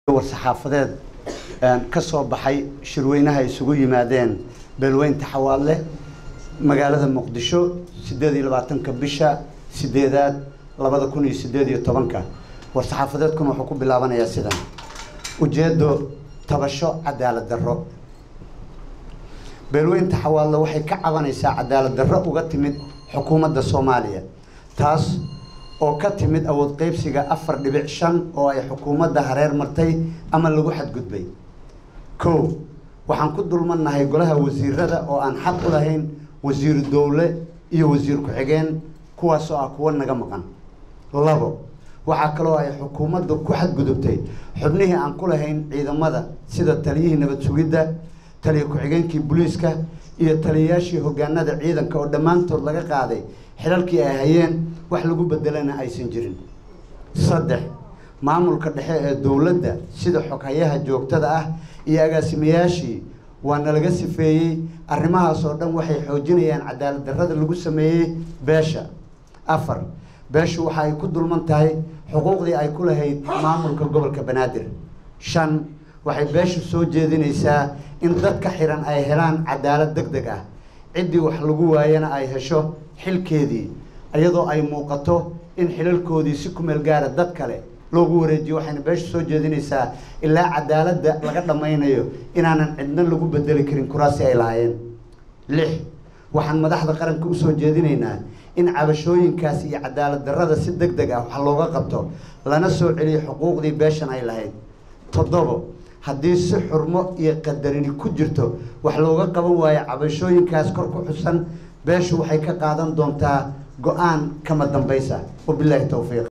war-saxaafadeed ka soo baxay shirweynaha isugu yimaadeen beelweynta xawaadle magaalada muqdisho sideed iyo labaatanka bisha sideedaad labada kun iyo sideed iyo tobanka war-saxaafadeedkuna wuxuu ku bilaabanayaa sidan ujeedo tabasho cadaalad darro beelweynta xawaadle waxay ka cabanaysaa cadaalad darro uga timid xukuumadda soomaaliya taas oo ka timid awood qeybsiga afar dhibic shan oo ay xukuumadda hareer martay ama lagu xadgudbay kow waxaan ku dulmannahay golaha wasiirada oo aan xaq u lahayn wasiiru dowle iyo wasiir ku-xigeen kuwaasoo ah kuwo naga maqan labo waxaa kaloo ay xukuumadda ku xadgudubtay xubnihii aan ku lahayn ciidamada sida taliyihii nabad sugidda taliya ku-xigeenkii booliiska iyo taliyayaashii hogaanada ciidanka oo dhammaantood laga qaaday xilalkii ay hayeen wax lagu bedelana aysan jirin saddex maamulka dhexe ee dowladda sida xoghayaha joogtada ah iyo agaasimayaashii waa nalaga sifeeyey arrimahaas oo dhan waxay xoojinayaan cadaalad darrada lagu sameeyey beesha afar beeshu waxa ay ku dulman tahay xuquuqdii ay ku lahayd maamulka gobolka banaadir shan waxay beeshu soo jeedinaysaa in dadka xiran ay helaan cadaalad deg deg ah ciddii wax lagu waayana ay hesho xilkeedii iyadoo ay muuqato in xilalkoodii si ku meel gaara dad kale loogu wareejiyo waxayna beeshu soo jeedinaysaa ilaa cadaaladda laga dhammaynayo inaanan cidna lagu bedeli karin kuraasi ay lahaayeen lix waxaan madaxda qaranka usoo jeedinaynaa in cabashooyinkaas iyo cadaalad darrada si deg deg ah wax looga qabto lana soo celiyo xuquuqdii beeshan ay lahayd toddobo haddii si xurmo iyo qadarini ku jirto wax looga qaban waayo cabashooyinkaas kor ku xusan beeshu waxay ka qaadan doontaa go-aan kama dambaysa wabilaahi towfiiq